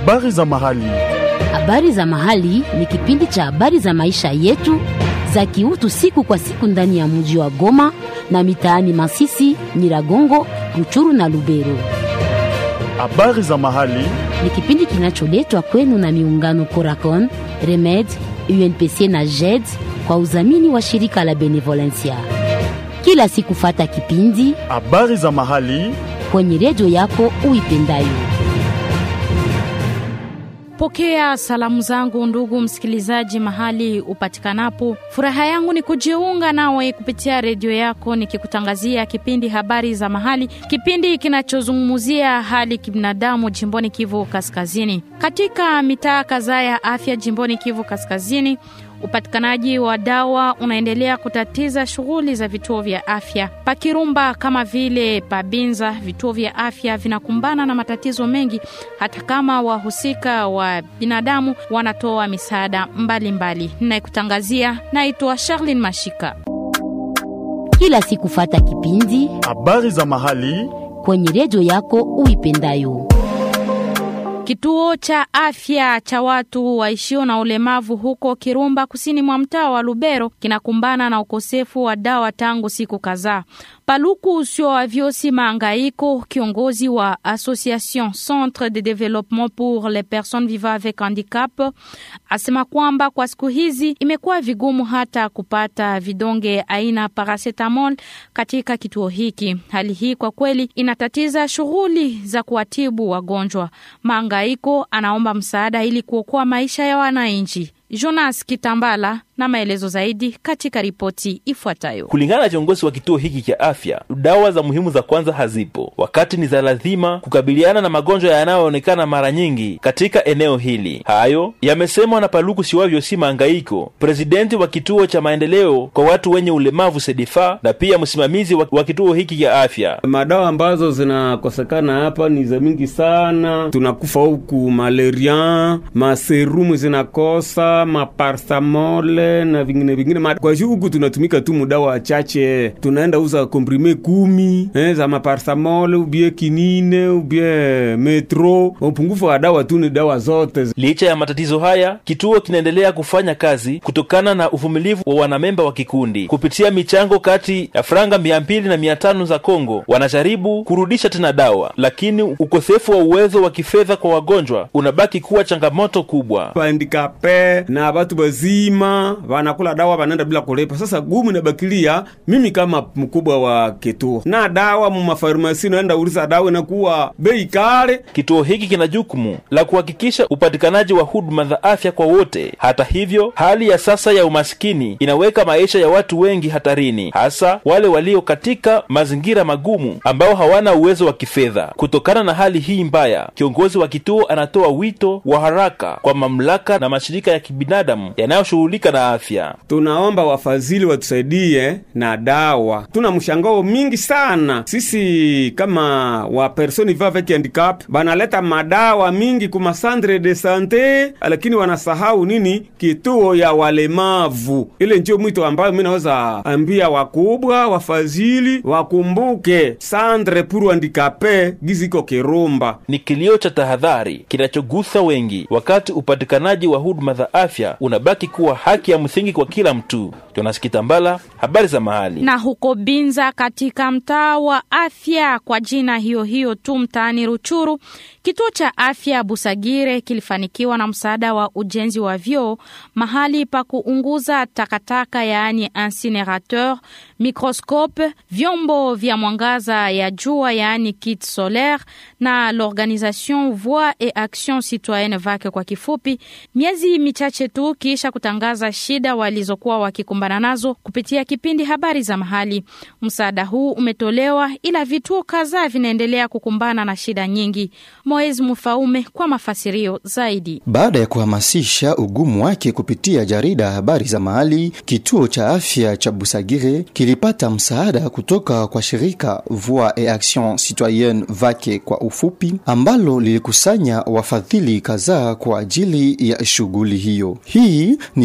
Habari za mahali. Habari za mahali ni kipindi cha habari za maisha yetu za kiutu siku kwa siku ndani ya mji wa Goma na mitaani Masisi, Nyiragongo, Ruchuru na Lubero. Habari za mahali. Ni kipindi kinacholetwa kwenu na miungano Coracon, Remed, UNPC na JED kwa udhamini wa shirika la Benevolencia. Kila siku fata kipindi Habari za mahali. kwenye redio yako uipendayo. Pokea salamu zangu ndugu msikilizaji, mahali upatikanapo. Furaha yangu ni kujiunga nawe kupitia redio yako, nikikutangazia kipindi habari za mahali, kipindi kinachozungumzia hali kibinadamu jimboni Kivu Kaskazini. Katika mitaa kadhaa ya afya jimboni Kivu Kaskazini, upatikanaji wa dawa unaendelea kutatiza shughuli za vituo vya afya. Pakirumba kama vile Pabinza, vituo vya afya vinakumbana na matatizo mengi, hata kama wahusika wa binadamu wanatoa misaada mbalimbali. Ninayekutangazia naitwa Charlene Mashika. Kila siku fata kipindi Habari za mahali. kwenye redio yako uipendayo. Kituo cha afya cha watu waishio na ulemavu huko Kirumba, kusini mwa mtaa wa Lubero, kinakumbana na ukosefu wa dawa tangu siku kadhaa. Paluku usio wa vyosi Maangaiko, kiongozi wa Association Centre de Développement pour les Personnes Vivant avec Handicap, asema kwamba kwa siku hizi imekuwa vigumu hata kupata vidonge aina paracetamol katika kituo hiki. Hali hii kwa kweli inatatiza shughuli za kuwatibu wagonjwa. Maangaiko anaomba msaada ili kuokoa maisha ya wananchi. Jonas Kitambala na maelezo zaidi katika ripoti ifuatayo. Kulingana na kiongozi wa kituo hiki cha afya, dawa za muhimu za kwanza hazipo, wakati ni za lazima kukabiliana na magonjwa yanayoonekana mara nyingi katika eneo hili. Hayo yamesemwa na Paluku Siwavyo si Mangaiko, presidenti wa kituo cha maendeleo kwa watu wenye ulemavu SEDIFA na pia msimamizi wa, wa kituo hiki cha afya. Madawa ambazo zinakosekana hapa ni za mingi sana, tunakufa huku malaria, maserumu zinakosa, maparsamole na vingine vingine. Ma- Kwa hiyo huku tunatumika tu mudawa chache, tunaenda uza komprime kumi eh, za maparsamol ubie kinine ubie metro. Upungufu wa dawa tu ni dawa zote. Licha ya matatizo haya, kituo kinaendelea kufanya kazi kutokana na uvumilivu wa wanamemba wa kikundi. Kupitia michango kati ya franga mia mbili na mia tano za Kongo, wanajaribu kurudisha tena dawa, lakini ukosefu wa uwezo wa kifedha kwa wagonjwa unabaki kuwa changamoto kubwa. Bandikape na batu bazima wanakula dawa wanaenda bila kulipa. Sasa gumu inabakilia mimi kama mkubwa wa kituo na dawa mu mafarmasi, naenda uliza dawa inakuwa bei kale. Kituo hiki kina jukumu la kuhakikisha upatikanaji wa huduma za afya kwa wote. Hata hivyo, hali ya sasa ya umasikini inaweka maisha ya watu wengi hatarini, hasa wale walio katika mazingira magumu ambao hawana uwezo wa kifedha. Kutokana na hali hii mbaya, kiongozi wa kituo anatoa wito wa haraka kwa mamlaka na mashirika ya kibinadamu yanayoshughulika na afya. Tunaomba wafadhili watusaidie na dawa. Tuna mshangao mingi sana sisi kama wa personi va avec handicap, banaleta madawa mingi kuma centre de sante, lakini wanasahau nini? Kituo ya walemavu. Ile ndio mwito ambayo mimi naweza ambia wakubwa wafadhili wakumbuke centre pour handicapé giziko Kirumba. Ni kilio cha tahadhari kinachogusa wengi, wakati upatikanaji wa huduma za afya unabaki kuwa haki ya msingi kwa kila mtu. Jonas Kitambala, habari za mahali. na huko Binza katika mtaa wa afya kwa jina hiyo hiyo tu mtaani Ruchuru, kituo cha afya Busagire kilifanikiwa na msaada wa ujenzi wa vyoo, mahali pa kuunguza takataka, yaani incinerateur, microscope, vyombo vya mwangaza ya jua, yaani kit solaire, na l'organisation Voix et Action Citoyenne VAC kwa kifupi, miezi michache tu kisha kutangaza shida walizokuwa wakikumbana nazo kupitia kipindi habari za mahali. Msaada huu umetolewa, ila vituo kadhaa vinaendelea kukumbana na shida nyingi. Moez Mufaume kwa mafasirio zaidi. Baada ya kuhamasisha ugumu wake kupitia jarida habari za mahali, kituo cha afya cha Busagire kilipata msaada kutoka kwa shirika Voix et Action Citoyenne VACE kwa ufupi, ambalo lilikusanya wafadhili kadhaa kwa ajili ya shughuli hiyo. Hii ni jibu la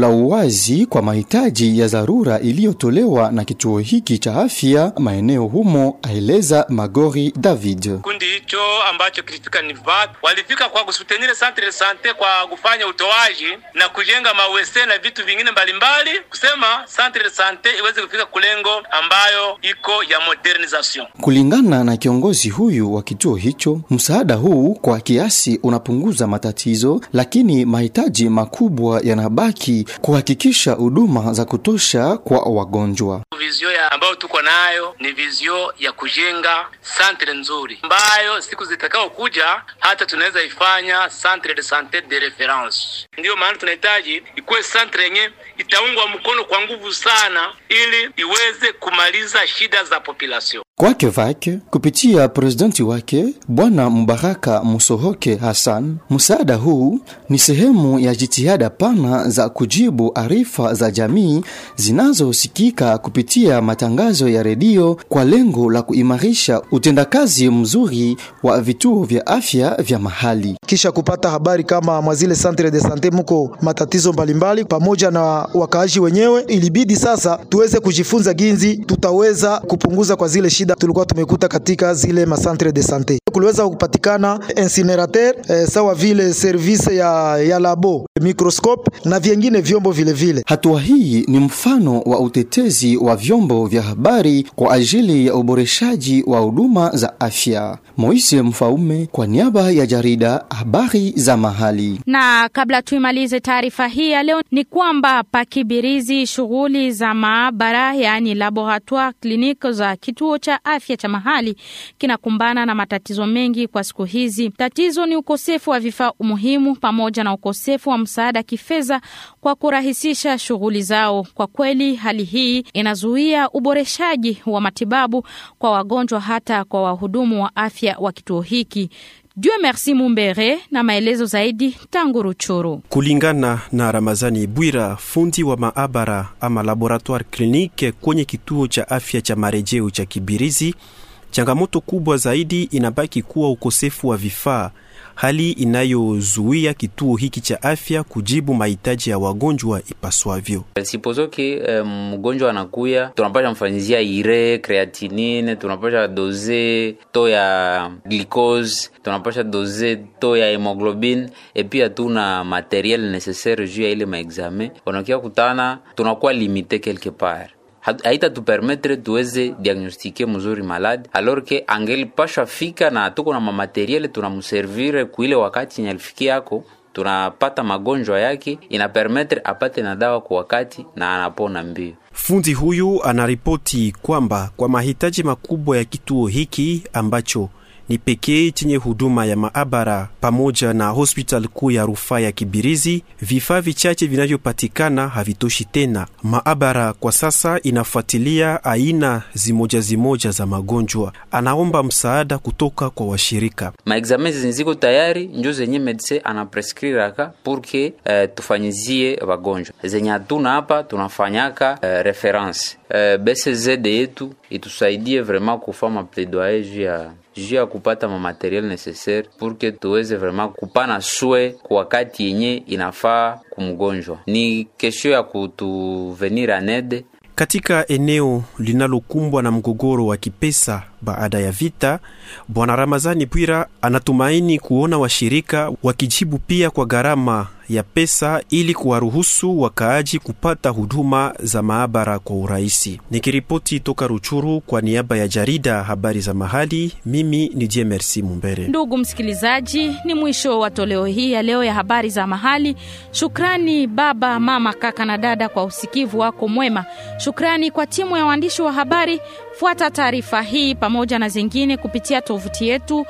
la uwazi kwa mahitaji ya dharura iliyotolewa na kituo hiki cha afya maeneo humo, aeleza Magori David. Kundi hicho ambacho kilifika ni VAT walifika kwa kusutenire centre de sante kwa kufanya utoaji na kujenga mawese na vitu vingine mbalimbali, kusema centre de sante iweze kufika kulengo ambayo iko ya modernization. Kulingana na kiongozi huyu wa kituo hicho, msaada huu kwa kiasi unapunguza matatizo, lakini mahitaji makubwa yanabaki kuhakikisha huduma za kutosha kwa wagonjwa. Vizio ya ambayo tuko nayo ni vizio ya kujenga santre nzuri ambayo siku zitakao kuja hata tunaweza ifanya centre de sante de reference. Ndiyo maana tunahitaji ikuwe santre yenye itaungwa mkono kwa nguvu sana, ili iweze kumaliza shida za population. Kwake vake kupitia presidenti wake Bwana Mubaraka Musohoke Hassan, msaada huu ni sehemu ya jitihada pana za kujibu arifa za jamii zinazosikika kupitia matangazo ya redio kwa lengo la kuimarisha utendakazi mzuri wa vituo vya afya vya mahali. Kisha kupata habari kama mwazile centre de sante muko matatizo mbalimbali pamoja na wakaaji wenyewe, ilibidi sasa tuweze kujifunza ginzi tutaweza kupunguza kwa zile shida tulikuwa tumekuta katika zile masantre de sante. Kuliweza kupatikana incinerateur eh, sawa vile service ya, ya labo microscope na vyengine vyombo vile vile. Hatua hii ni mfano wa utetezi wa vyombo vya habari kwa ajili ya uboreshaji wa huduma za afya. Moise Mfaume kwa niaba ya jarida habari za mahali. Na kabla tuimalize taarifa hii ya leo, ni kwamba pakibirizi shughuli za maabara yaani laboratoire clinique za kituo cha afya cha mahali kinakumbana na matatizo mengi kwa siku hizi. Tatizo ni ukosefu wa vifaa muhimu pamoja na ukosefu wa msaada kifedha kwa kurahisisha shughuli zao. Kwa kweli, hali hii inazuia uboreshaji wa matibabu kwa wagonjwa hata kwa wahudumu wa afya wa kituo hiki. Dieu merci Mumbere na maelezo zaidi tangu Ruchuru. Kulingana na Ramazani Bwira, fundi wa maabara ama laboratoire clinique kwenye kituo cha afya cha marejeo cha Kibirizi, changamoto kubwa zaidi inabaki kuwa ukosefu wa vifaa, hali inayozuia kituo hiki cha afya kujibu mahitaji ya wagonjwa ipaswavyo. Sipozo ke eh, mgonjwa anakuya, tunapasha mfanyizia ire creatinine, tunapasha doze to ya glucose, tunapasha doze to ya hemoglobine epi hatuna materiel necessaire juu ya ile maexamen. Wanakia kutana tunakuwa limite quelque part haita tupermetre tuweze diagnostike mzuri maladi alors ke angelipashwa fika na tuko na mamateriele tunamuservire kuile wakati yenye alifikia yako tunapata magonjwa yake inapermetre apate na dawa kwa wakati na anapona mbio. Fundi huyu anaripoti kwamba kwa mahitaji makubwa ya kituo hiki ambacho ni pekee chenye huduma ya maabara pamoja na hospitali kuu ya rufaa ya Kibirizi, vifaa vichache vinavyopatikana havitoshi tena. Maabara kwa sasa inafuatilia aina zimoja zimoja za magonjwa. Anaomba msaada kutoka kwa washirika. Maexamen zinziko tayari njo zenye medecin anaprescriraka purke uh, tufanyizie wagonjwa zenye hatuna hapa tunafanyaka uh, reference uh, BCZ yetu itusaidie vraiment kufama plaidoyer juu ya juu ya kupata mamateriel necessaire pour que tuweze vraiment kupana swe kwa wakati yenye inafaa kumgonjwa. Ni kesho ya kutuvenir anede katika eneo linalokumbwa na mgogoro wa kipesa baada ya vita. Bwana Ramazani Bwira anatumaini kuona washirika wakijibu pia kwa gharama ya pesa ili kuwaruhusu wakaaji kupata huduma za maabara kwa urahisi. Nikiripoti toka Ruchuru kwa niaba ya jarida habari za mahali, mimi ni Je Merci Mumbere. Ndugu msikilizaji, ni mwisho wa toleo hii ya leo ya habari za mahali. Shukrani baba, mama, kaka na dada kwa usikivu wako mwema. Shukrani kwa timu ya waandishi wa habari. Fuata taarifa hii pamoja na zingine kupitia tovuti yetu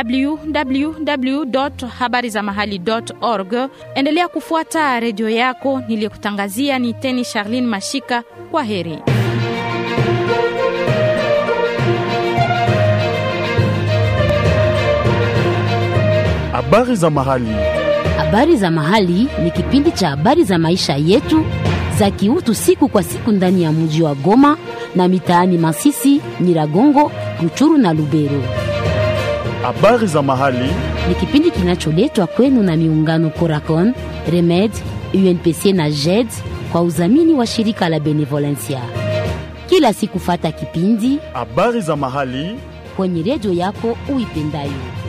www.habarizamahali.org. Endelea kufuata redio yako. Niliyekutangazia ni Teni Charlene Mashika. Kwa heri. Habari za mahali. Habari za mahali ni kipindi cha habari za maisha yetu za kiutu siku kwa siku ndani ya mji wa Goma na mitaani Masisi, Nyiragongo, Ruchuru na Lubero. Habari za mahali. Ni kipindi kinacholetwa kwenu na miungano Coracon, Remed, UNPC na JED kwa udhamini wa shirika la Benevolencia. Kila siku fata kipindi habari za mahali kwenye redio yako uipendayo.